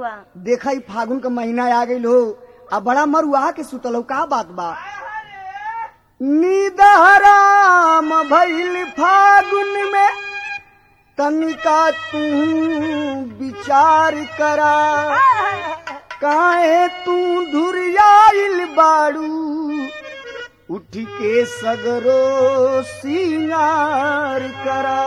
बबुआ देखा ही फागुन का महीना आ गई हो अब बड़ा मरुआ के सुतल हो का बात बा नींद हराम भइल फागुन में तनिका तू विचार करा काहे तू धुरियाइल बाड़ू उठ के सगरो सिंगार करा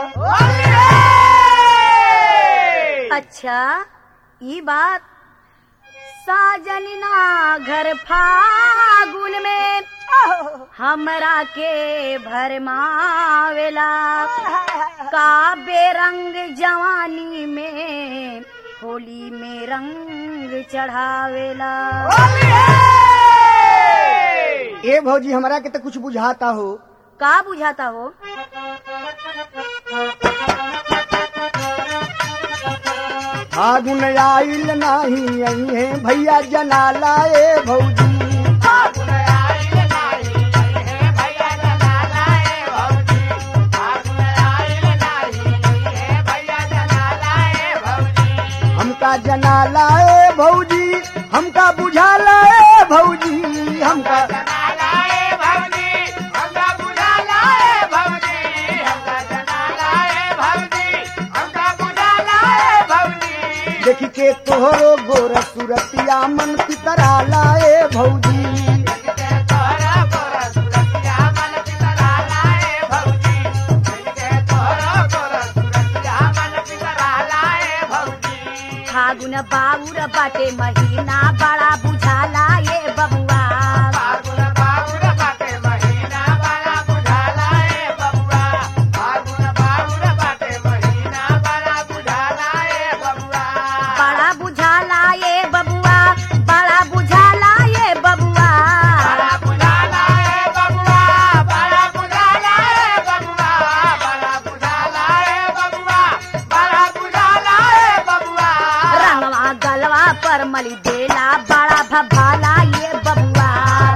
अच्छा ये बात साजनिना घर फागुन में हमरा के भरमावेला का बेरंग जवानी में होली में रंग चढ़ावेला ए भौजी हमरा के तो कुछ बुझाता हो का बुझाता हो फागुन आइल नाही आई है भैया जना लाए भौजी हमका जना लाए भौजी हमका बुझा लाए भौजी हमका देख के तोहरो गोर सुरतिया मन पितरा लाए भौजी फागुन बाउर बाटे महीना बड़ा बुझाला ये बबुआ बड़ा बुझाला ये बबुआ बड़ा बुझाला ये बबुआ रंगवा गलवा पर मली देला बड़ा भभाला ये बबुआ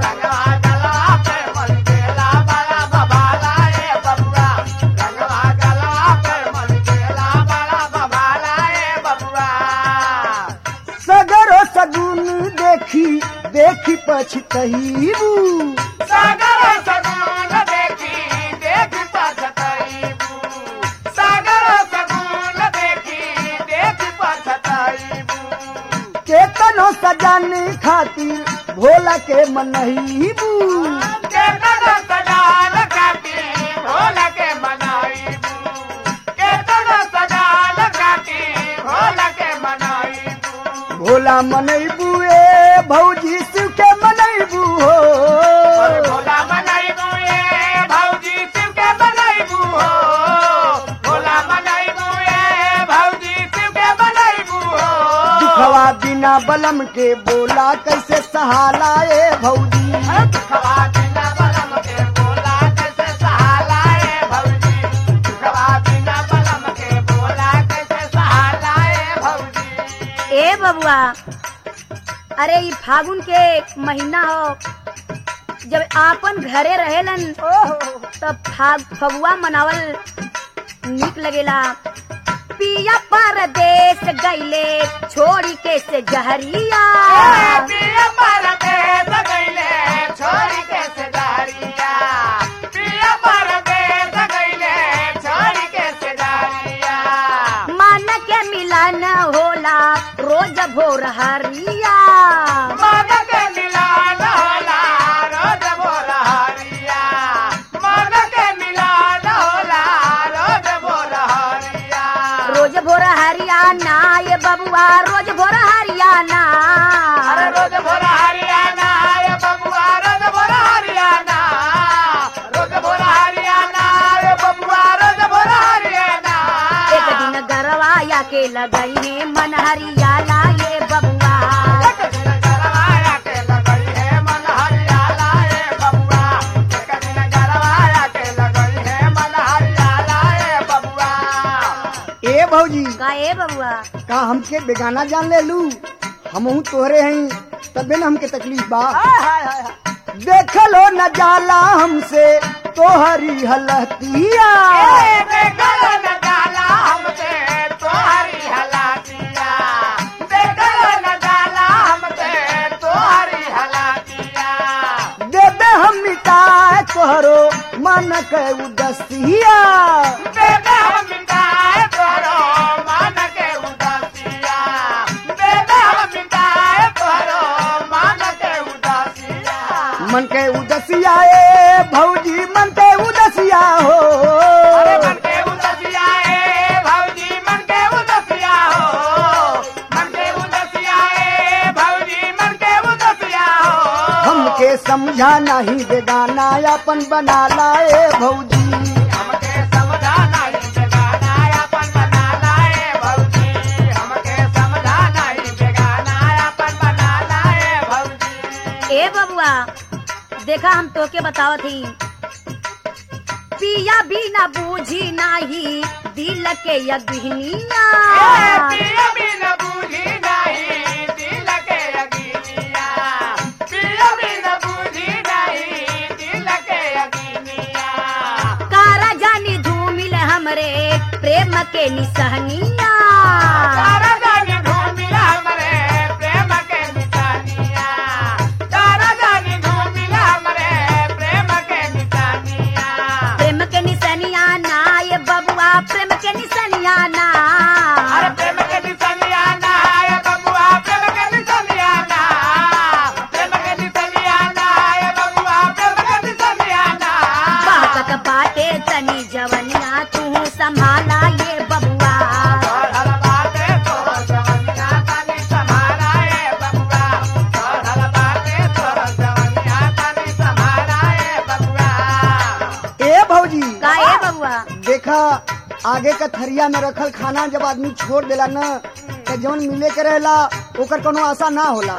सगरो सगुन देखी देखी पछतहीबू सागर सगुन देखी देख पछताईबू सागर सगुन देखी देख पछताईबू केतनो सजाने खातिर भोला के मनहीबू केतन सजाल काटी भोला के मनाईबू केतन सजाल काटी भोला के मनाईबू भोला मनैबू ए भौजी शिव के मनैबू हो भोला मनाईबू ए भौजी शिव के मनाईबू हो भोला मनाईबू ए भौजी शिव के मनाईबू हो दुखवा बिना बलम के बोला कैसे सहाला ए भौजी खवा बिना बलम के बोला कैसे सहालाए भौजी खवा बिना बलम के बोला कैसे सहालाए भौजी ए बबुआ अरे ई फागुन के महीना हो जब आपन घरे रहेलन तब फाग फगुआ मनावल निक लगेला पिया परदेश गईले छोड़ी के से जहरिया पिया परदेस गईले छोरी के सेदारिया पिया परदेस गईले छोरी के सेदारिया मन के मिलन होला रोज भोर हरिया मन के मिलान होला रोज भोर हरिया मन के मिलान होला रोज भोर हरिया रोज भोर हरियाणा ये बबुआ रोज भोर हरियाणा अरे रोज भोर हरियाणा ये बबुआ रोज भोर हरियाणा रोज भोर हरियाणा ये बबुआ रोज भोर हरियाणा एक दिन गरवाया के लगई है मन हरियाला ये बबुआ एक दिन गरवाया के लगई है मन हरियाला ये बबुआ एक दिन गरवाया के लगई है मन हरियाला ये बबुआ ए भौजी का ए बबुआ का हमके बेगाना जान ले लू हमहू तोहरे हई तबे न हमके तकलीफ बा देखलो न जाला हमसे तोहरी हलतिया देखल न जाला हमसे तोहरी हलातिया देखल न तोहरो मन के उदसिया बेबे हम मिटाए तोरो मान के उदासिया बेबे हम मिटाए तोरो मान के उदासिया मन के उदसिया ए भौजी मन के उदसिया हो अरे मन के उदासिया ए भौजी मन के उदासिया हो मन के उदासिया ए भौजी मन के उदासिया हो हमके समझा नहीं बेगाना अपन बना लाए भौजी हमके समझाना ही बेगाना अपन बना लाए भौजी हमके समझाना ही बेगाना अपन बना लाए भौजी ए बबुआ देखा हम तोके बतावत ही पिया भी ना बूझी नाही दिल के यज्ञनिया पिया बिन बूझी नहीं दिल के अगिनिया पिया बिन बूझी नहीं दिल के अगिनिया कारा जानी धूमिल हमरे प्रेम के निसहनिया तारा जानी घूमिला हमरे प्रेम के निशानिया तारा जानी घूमिला हमरे प्रेम के निशानिया प्रेम के निसनिया ना ये बबुआ प्रेम के निसनिया ना अरे प्रेम के निशानिया ना ये बबुआ प्रेम के निशानिया ना प्रेम के निशानिया ना ये बबुआ प्रेम के निशानिया ना बातक बाटे तनी जवनिया तू संभाला ये बबुआ हर बाटे तोर जवनिया तनी संभाला ए बबुआ हर बाटे तोर जवनिया तनी संभाला ए बबुआ ए भौजी का ए बबुआ देखा आगे का थरिया में रखल खाना जब आदमी छोड़ देला न तो जौन मिले के रहेला ओकर कोनो आशा ना होला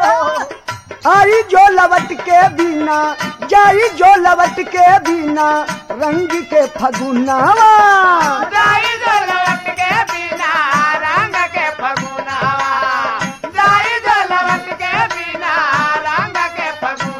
आई जो लवट के बिना जाई जो लवट के बिना रंग के फगुनावा जाई जो लवट के बिना रंग के फगुनावा जाई जो लवट के बिना रंग के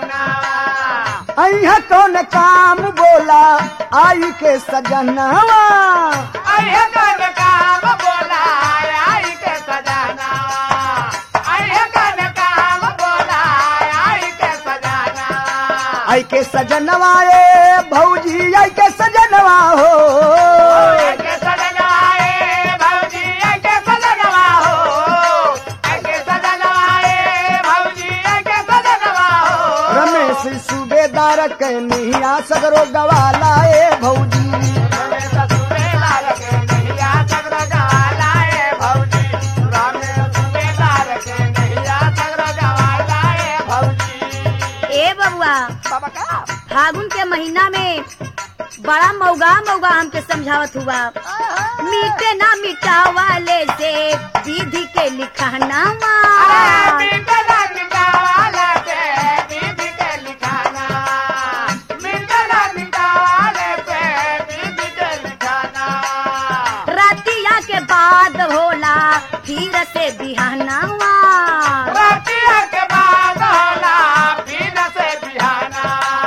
फगुनावा अइहा कौन काम बोला आई के सजनावा अरे कन काम बोला आई के सजानावा अरे कन काम बोला आई के सजानावा आई के सजनवा ए भौजी आई के सजनवा हो आई के सजनवा ए भौजी आई के सजनवा हो आई के सजनवा ए भौजी आई के सजनवा हो रमेश सूबेदार के निहिया सगरो गवाला ए भौजी रमेश सुबेदार के नैया सगरो गवाला ए भौजी रमेश सुबेदार के नैया सगरो गवाला ए भौजी ए बबुआ बाबा का फागुन के महीना में बड़ा मौगा मौगा हमके समझावत हुआ मीटे ना मिटावाले से विधि के लिखानावा अरे मिटला मिटावाले से विधि के लिखाना मिटला मिटावाले से विधि के लिखाना रतिया के बाद होला फिर से बिहानावा रातिया के बाद होला फिर से बिहाना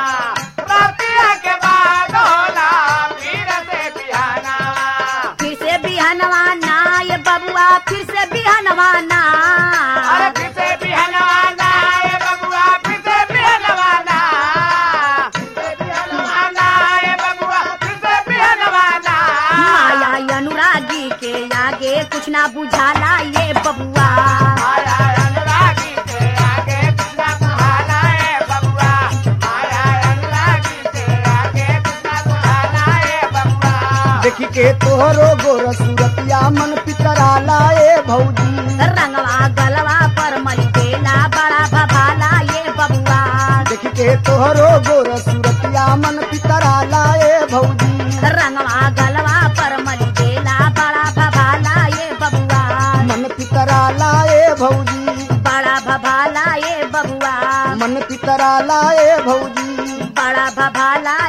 रातिया के बाद होला फिर से बिहाना फिर से बिहानवा ना ये बबुआ फिर से बिहानवा ना अरे फिर से बिहनवाना ए बबुआ फिर से बिहनवाना फिर से बिहनवाना ए बबुआ फिर से बिहनवाना माया अनुरागी के आगे कुछ ना बुझाला ये बबुआ माया अनुरागी के आगे कृष्णा बुझाना ए बबुआ माया अनुरागी के आगे कृष्णा बुझाना ए बबुआ देखी के तोहरो गोर सूरतिया मन पितराला ए भौजी रंगवा गलवा पर मली देला बड़ा भभाला ये बबुआ देखी के तोहरो गोर सूरतिया मन पितराला ए भौजी रंगवा गलवा पर मली देला बड़ा भभाला ये बबुआ मन पितराला ए भौजी बड़ा भभाला ये बबुआ मन पितराला ए भौजी बड़ा भभाला